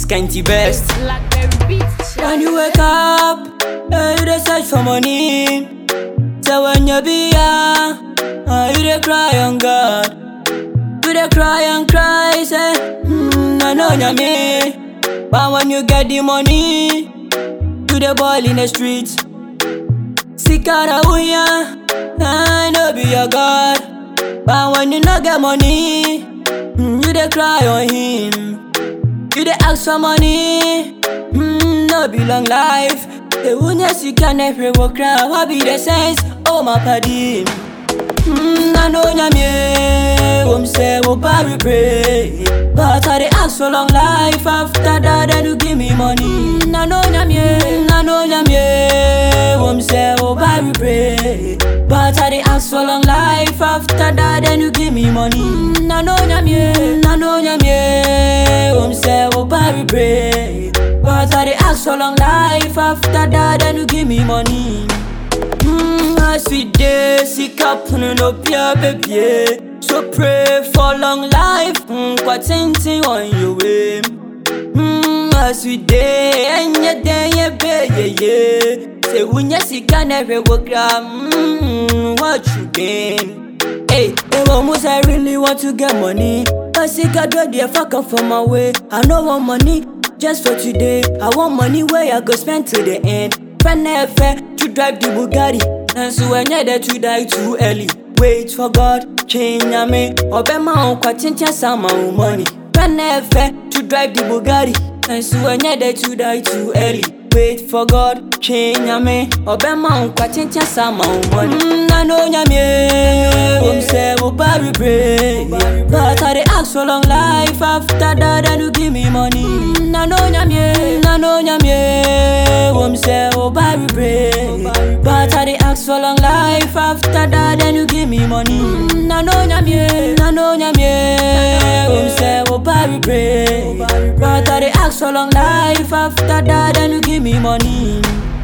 scanty best. Blackberry beats. When you wake up, eh, you dey search for money. So when you be young, uh, you dey cry on God. You dey cry and cry, say, hmm, I know ya me. But when you get the money, you dey ball in the streets. Sikara uya, I know be your God. But when you no get money, mm, you dey cry on him. You dey ask for money, mm, no be long life. The wunya sika never work cry, what be the sense? Oh my paddy. Mm, I know nyamie, wom say wo we pray. But I dey ask for long life after that, then you give me money. Mm, I know nyamie, I know nyamie, wom say wo we pray. But I dey ask for long life after that, then you give me money. Mm, I know nyamie, I know nyamie, wom say wo we pray. But I dey ask for long life after that, then you give me money. Mm, as we dey sick up no pia baby. So pray for long life, mm, kwa tintin on your way. Mm, as we dey enye dey ye be ye ye. Say wunya sika never work mm, what you gain? Hey, hey, almost I really want to get money. But sika do the fuck up for my way. I no want money just for today. I want money where I go spend till the end. Friend never to drive the Bugatti. And so when you're there to die too early. Wait for God, change me. Obey my own quatintia sama money. Friend never to drive the Bugatti. And so when you're there to die too early. Wait for God, change me. Obey my own quatintia sama money. Mm, I know nyame. Wom say wo we pray. But I dey ask for long life after that, then you give me money. Mm, I know nyame. I know nyame. Wom say wo we pray. But I dey ask for long life after that, then you give me money. Mm, I know nyame. I know nyame. Wom say wo we pray. But I dey ask for long life after that, then you give me money.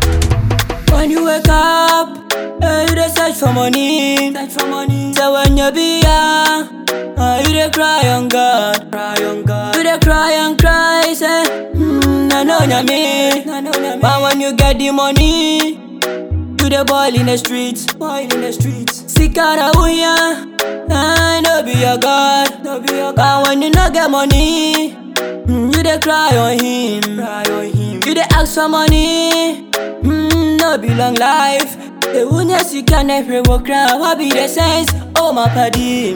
When you wake up, eh, you dey search for money. Search for money. So when you be young, uh, you dey cry on God. Cry on God. You dey cry and cry, say, hmm, I know nyame. But when you get the money, you dey ball in the streets. Ball in the streets. Sikara uya, I know be your God. No be your God. But when you no get money, mm, you dey cry on him. Cry on him. You dey ask for money, mm, no be long life. The wunya sika never work cry, what be the sense? Oh my paddy.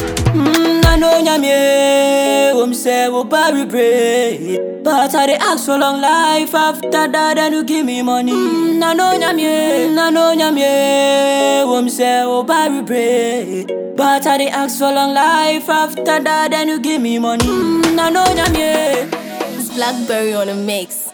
Mm, I know nyame, wom say wo we pray. But I dey ask for long life after that, then you give me money. Mm, I know nyame, I know nyame, wom say wo we pray. But I dey ask for long life after that, then you give me money. Mm, I know nyame. It's Blackberry on a mix.